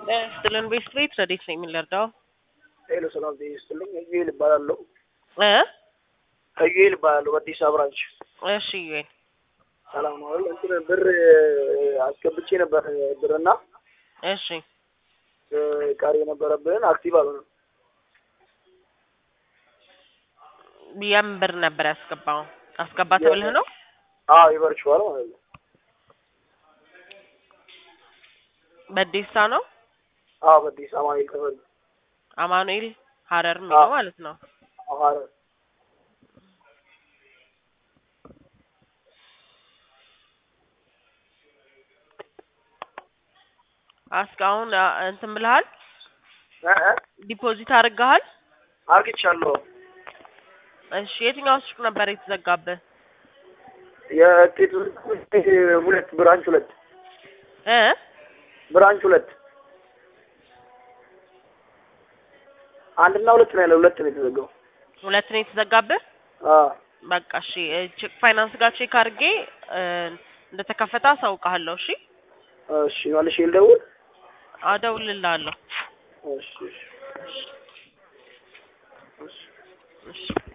ስጥልን ቤት ቤት ረዴት ነው የምንረዳው ሄሎ ሰላም ጤና ይስጥልኝ። እዩኤል እባላለሁ። እ እዩኤል እባላለሁ በአዲስ አበባ ብራንች። እሺ ዩኤል ሰላም ነው አይደል? እንትን ብር አስገብቼ ነበር ብርና እሺ ቀሪ የነበረብን አክቲቭ አልሆነም። የምን ብር ነበር ያስገባው? አስገባ ተብለህ ነው? አዎ ይበርችዋል ማለት ነው። በዴሳ ነው አዎ በአዲስ አማኑኤል ተፈሪ አማኑኤል ሀረር የሚለው ማለት ነው። ሐረር እስካሁን እንትን ብለሃል? እ እ ዲፖዚት አድርገሃል? አርግቻለሁ። እሺ የትኛው ሱቅ ነበር የተዘጋብህ? የጤት ሁለት ብራንች ሁለት እ ብራንች ሁለት አንድና ሁለት ነው ያለው። ሁለት ነው የተዘጋው። ሁለት ነው የተዘጋብህ? አዎ በቃ እሺ ቼክ ፋይናንስ ጋር ቼክ አድርጌ እ እንደተከፈተ አሳውቅሃለሁ። እሺ እሺ መልሼ ልደውል። አደውልልሃለሁ። እሺ እሺ እሺ እሺ